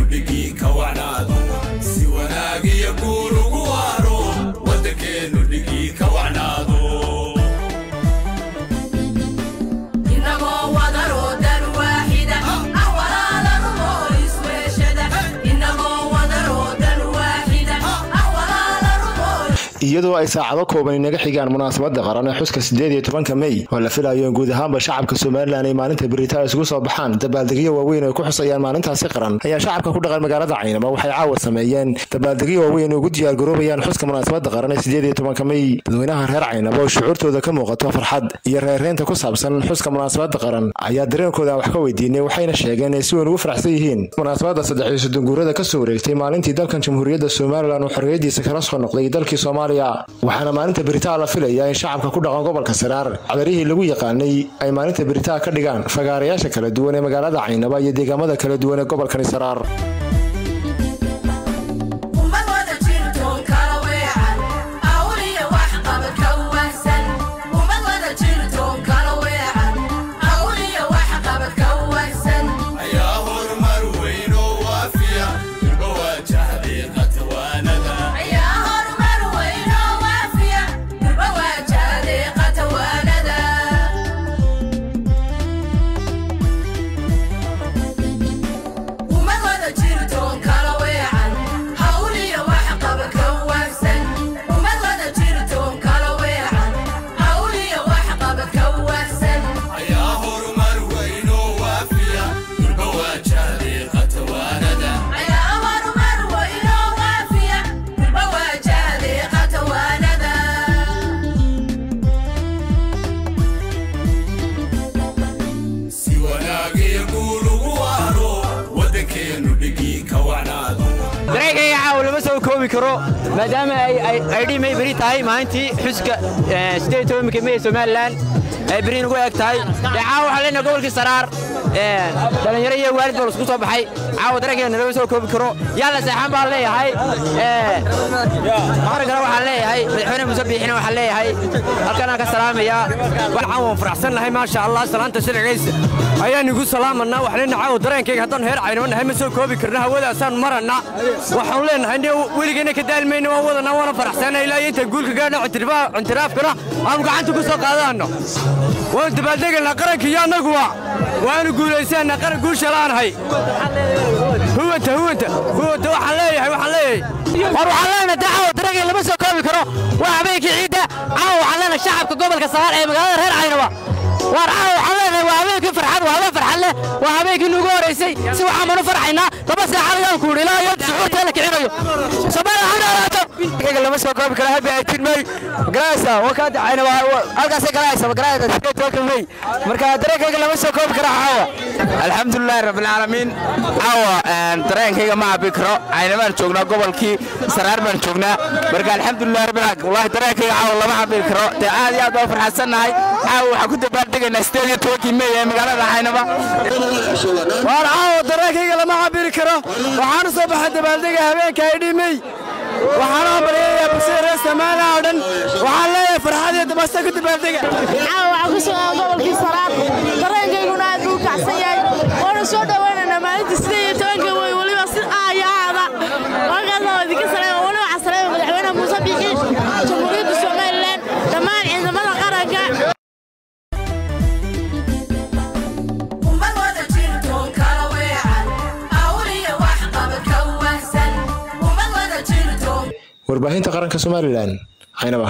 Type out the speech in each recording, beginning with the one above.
dhigii ka wacnaado si wanaag iyo guur ugu waaro waddankeennu dhigii ka wacnaado inagoo wadaroo dan waaxida ah walaalanimo isweeshada inagoo wadaroo dan waaxida ah walaalanimo iyadoo ay saacado kooban inaga xigaan munaasabada qaran ee xuska sideed iyo tobanka mey oo la filayo in guud ahaanba shacabka somalilan ay maalinta beritaa isugu soo baxaan dabaaldegyo waaweyn ay ku xusayaan maalintaasi qaran ayaa shacabka ku dhaqan magaalada caynaba waxay caawa sameeyeen dabaaldegyo waaweyn ugu diyaargaroobayaan xuska munaasabada qaran ee sideed iyo tobanka mey dadweynaha reer caynaba oo shucuurtooda ka muuqato farxad iyo reerreynta ku saabsan xuska munaasabada qaran ayaa dareenkooda wax ka weydiinay waxayna sheegeen inay si weyn ugu faraxsan yihiin munaasabada saddex iyo soddon guurada kasoo wareegtay maalintii dalkan jamhuuriyadda somalilan uu xorriyadiisa kala soo noqday dalkii soomaaliya waxaana maalinta beritaa la filayaa in shacabka ku dhaqan gobolka saraar cadarihii lagu yaqaanay ay maalinta beritaa ka dhigaan fagaarayaasha kala duwan ee magaalada caynaba iyo deegaamada kala duwan ee gobolkani saraar ummad wada jirtoon kala weecan awliya wax qabad ka wahsan ummad wada jirtoon kala weecan awliya wax qabad ka wahsan ayaa horumar weyn oo waafiya durba waajahday qatawaanada ayaa horumar weyn oo waafiya durba waajahday qatawaanada ummad wada jirtoon kala weecan hawliya wax qaba ka wahsan ummad wada jirtoon kala weecan hawliya wax qaba ka wahsan ayaa horumar weyn oo waafiya durba waajahday qatawaanada ayaa horumar weyn oo waafiya durba waajahday qatawaanada si wanaag iyo guur ugu waaro waddankeennu dhigii ka wacnaado dareenkayga caawa lama soo koobi karo maadaama ay dhimay beri tahay maalintii xuska sideed tobanka mey somalilan ay beri nagu eg tahay dee caawa waxaan leenahay gobolkii saraar dhallinyaro iyo waalid baa lasku soo baxay caawa dareenkayga lama soo koobi karo yaa la seexan baan leeyahay maqrinkana waxaan leeyahay madaxweyne muuse biixina waxaan leeyahay halkanaan ka salaamayaa waxaan waan faraxsannahay maasha allah salaanta sharcigaysa ayaan igu salaamanaa waxaan leenahay caawa dareenkayga haddaan heer caynaba nahay ma soo koobi karna hawadaasaan marana waxaan leenahay ne weligeenna ka daalmayna waan wadanaa waana faraxsannahay ilaa iyo inta guulka gaadhna cintiraafkana aanu gacanta ku soo qaadaanno waanu dabaaldegaynaa qaranka iyo annaguwa waanu guulaysanaa qaran guusha la'aanahay huwanta huwanta huwanta waxaan leeyahay waxaan leeyahay war waxaan leenahay dee caawa dareenkayga lama soo koobi karo waa habeenkii ciidda caawa waxaan leenahay shacabka gobolka saraar ee magaalada reer caynaba waar caawa waxaan leenahay waa habeenkii farxad waa habeen farxad leh waa habeenkii nugu horeysay si waxaan manu farxaynaa laba saaxad ayaan ku idhi ilaa iyo suxuurtee la kicinayo soomaaliya ha noolaato kayga lama soo koobi karo habi ay tilmay garaysa waa ka dacayna waa halkaasay garaysa garaysa sidee tobanka may marka dareenkayga lama soo koobi karo caawa alxamdulilaahi rabbilcaalamiin caawa dareenkayga ma cabi karo cayna baan joognaa gobolkii saraar baan joognaa marka alxamdulilahi rabbil wallahi dareenkayga caawa lama cabi karo dee aad iyo aad baan farxadsannahay caawa waxaan ku dabaaldegaynaa sideed iyo tobankii mey ee magaalada caynaba waar caawa dareenkayga lama cabiri karo waxaanu soo baxay dabaaldega habeenka ay dhimay waxaana baryayaa bulshada reer soomaaliya oo dhan waxaan leeyahay farxad iyo dabasta ku dabaaldega caawa waxaan ku sugnaa gobolkii saraar dareenkayguna aad buu u kacsan yahay waana soo dhowaynaynaa maalinta sideed iyo tobanka wey weliba si aaya aada halkaasna waa idinka saleema weliba waxaa saleema madaxweynaha muuse biixi jamhuuriyadda somalilan dhammaan ciidamada qaranka ummad wada jirtoon kala weecan awliya wax qabad ka wahsan ummad wada jirtoon warbaahinta qaranka somalilan caynaba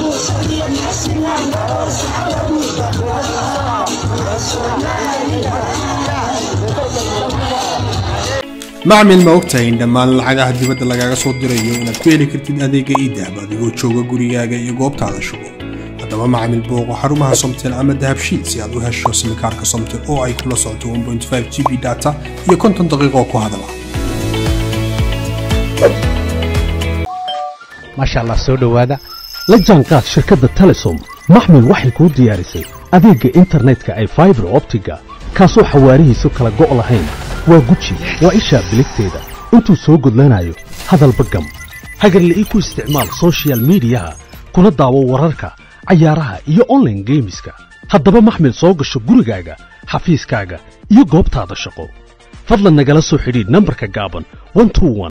macmil ma ogtahay in dhammaan lacagaha dibadda lagaaga soo dirayo inaad ku heli kartid adeega iidahab adigoo jooga gurigaaga iyo goobtaada shugo haddaba macmil booqo xarumaha somtel ama dahabshiil si aad u hesho simikaarka somtel oo ay kula socoto 1.5 g b data iyo konton daqiiqo ku hadala maasha allah soo dhowaada la jaanqaad shirkadda telesom maxmil waxay kuu diyaarisay adeegga internetka ay faibar optiga kaasoo xawaarihiisu kala go' lahayn waa guji waa ishaa biligteeda intuu soo gudlanayo hadalba gam hagarle ii ku isticmaal soshiyal miidiyaha kuna daawo wararka cayaaraha iyo onlaine geemiska haddaba maxmil soo gasho gurigaaga xafiiskaaga iyo goobtaada shaqo fadlan nagala soo xidhiidh nambarka gaaban